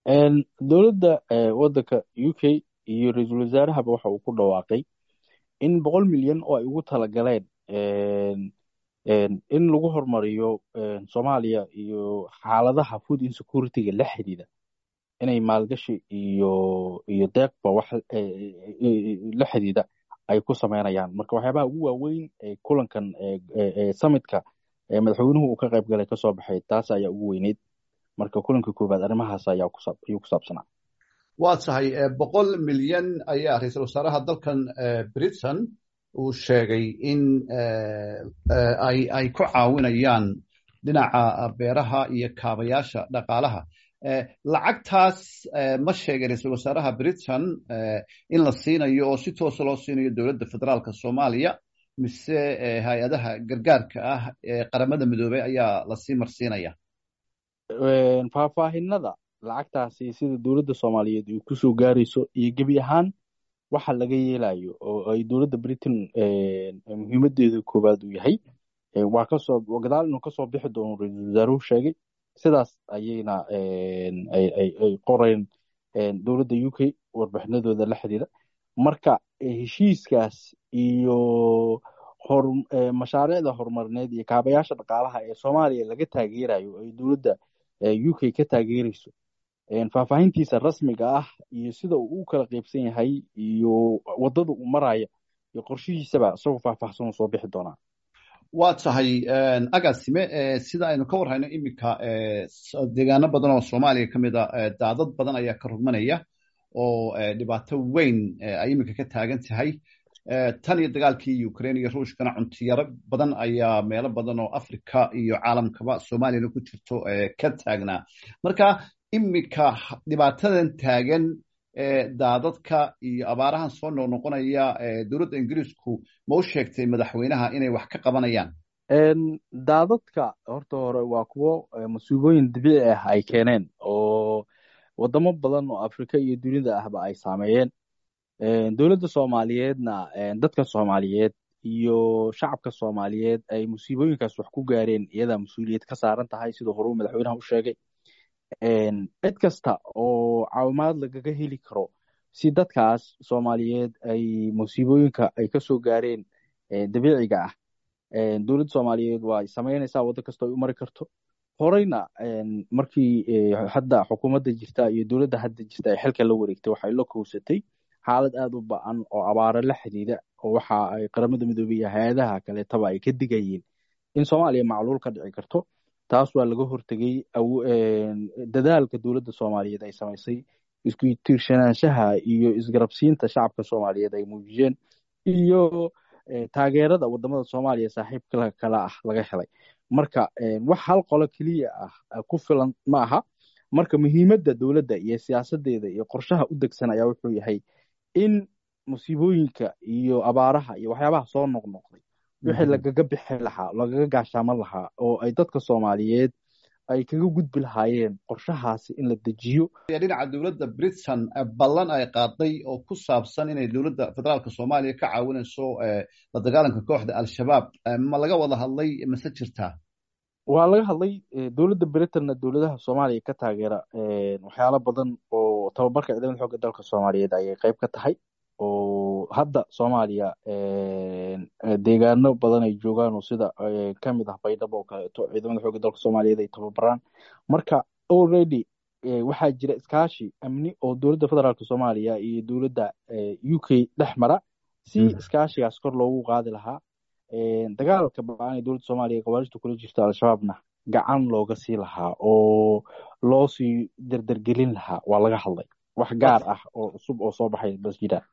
dowladda waddanka u k iyo ra-iisul wasaarahaba waxa uu ku dhawaaqay in boqol milyan oo ay ugu talagaleen in lagu horumariyo soomaaliya iyo xaaladaha food insecurity-ga la xidhiidha inay maalgashi iyo iyo deeqba wax la xidhiidha ay ku sameynayaan marka waxyaabaha ugu waaweyn ee kulankan summitka madaxweynuhu uu ka qayb galay kasoo baxay taas ayaa ugu weyneyd marka kulanka koowaad arrimahaas ayaa ayuu ku saabsanaa waa tahay boqol milyan ayaa ra-iisul wasaaraha dalkan britain uu sheegay in ay ay ku caawinayaan dhinaca beeraha iyo kaabayaasha dhaqaalaha lacagtaas ma sheegay ra-iisul wasaaraha britain in la siinayo oo si toosa loo siinayo dowladda federaalka soomaaliya mise hay-adaha gargaarka ah ee qaramada midoobey ayaa lasii marsiinaya faahfaahinada lacagtaasi sida dowladda soomaaliyeed ay kusoo gaarayso iyo gebi ahaan waxa laga yeelayo oo ay dowladda britain muhiimadeeda koowaad uu yahay waa kasoo gadaal inuu kasoo bixi doono ra-iisul wasaaruhu sheegay sidaas ayayna ay qoreen dowladda u k warbixinadooda la xidhiidha marka heshiiskaas iyo mashaariicda horumarineed iyo kaabayaasha dhaqaalaha ee soomaaliya laga taageerayo ay dowladda u k ka taageerayso faahfaahintiisa rasmiga ah iyo sida uu u kala qeybsan yahay iyo waddada uu maraya iyo qorshihiisaba isagoo faahfaahsan uu soo bixi doonaa waa tahay agaasime sida aynu ka warhayno iminka deegaano badan oo soomaaliya ka mid a daadad badan ayaa ka rugmanaya oo dhibaato weyn ay iminka ka taagan tahay tan iyo dagaalkii ukraine iyo ruushkana cuntiyaro badan ayaa meelo badan oo africa iyo caalamkaba soomaaliyana ku jirto ka taagnaa marka iminka dhibaatadan taagan daadadka iyo abaarahan soo noqnoqonaya dowladda ingiriisku ma u sheegtay madaxweynaha inay wax ka qabanayaan daadadka horta hore waa kuwo masuubooyin dabiici ah ay keeneen oo wadamo badan oo afrika iyo dunida ahba ay saameeyeen dowladda soomaaliyeedna dadka soomaaliyeed iyo shacabka soomaaliyeed ay musiibooyinkaas wax ku gaareen iyadaa mas-uuliyad ka saaran tahay siduu horuu madaxweynaha u sheegay cid kasta oo caawimaad lagaga heli karo si dadkaas soomaaliyeed ay musiibooyinka ay kasoo gaareen dabiiciga ah dowladda soomaaliyeed waa ay samaynaysaa waddo kasta ay u mari karto horeyna markii hadda xukuumadda jirta iyo dowladda hadda jirta ay xilka la wareegtay waxay la kowsatay xaalad aada u ba-an oo abaaro la xidhiidha oo waxa ay qaramada midoobey iyo hay-adaha kaleetaba ay ka digayeen in soomaaliya macluul ka dhici karto taas waa laga hortegey dadaalka dowladda soomaaliyeed ay samaysay isku tiirsanaanshaha iyo isgarabsiinta shacabka soomaaliyeed ay muujiyeen iyo taageerada wadamada soomaaliya saaxiibka kale ah laga helay marka wax hal qolo keliya ah ku filan ma aha marka muhiimadda dowladda iyo siyaasadeeda iyo qorshaha u degsan ayaa wuxuu yahay in musiibooyinka iyo abaaraha iyo waxyaabaha soo noqnoqday wixii lagaga bixi lahaa lagaga gaashaaman lahaa oo ay dadka soomaaliyeed ay kaga gudbi lahaayeen qorshahaasi in la dejiyo dhinaca dowladda britain ballan ay qaaday oo ku saabsan inay dowladda federaalka soomaaliya ka caawinayso la dagaalanka kooxda al-shabaab ma laga wada hadlay mase jirtaa waa laga hadlay dowladda britainna dowladaha soomaaliya ka taageera waxyaalo badan oo tababarka ciidamada xooga dalka soomaaliyeed ayay qayb ka tahay oo hadda soomaaliya deegaano badan ay joogaan oo sida kamid ah baydhabo oo kaleeto ciidamada xooga dalka soomaaliyeed ay tababaraan marka already waxaa jira iskaashi amni oo dowladda federaalk soomaaliya iyo dowladda u k dhex mara si iskaashigaas kor loogu qaadi lahaa dagaalka ba-aan ee dowladda soomaaliya gabaarishta kula jirta al-shabaabna gacan looga sii lahaa oo loo sii derdergelin lahaa waa laga hadlay wax gaar ah oo cusub oo soo baxay bas jiraan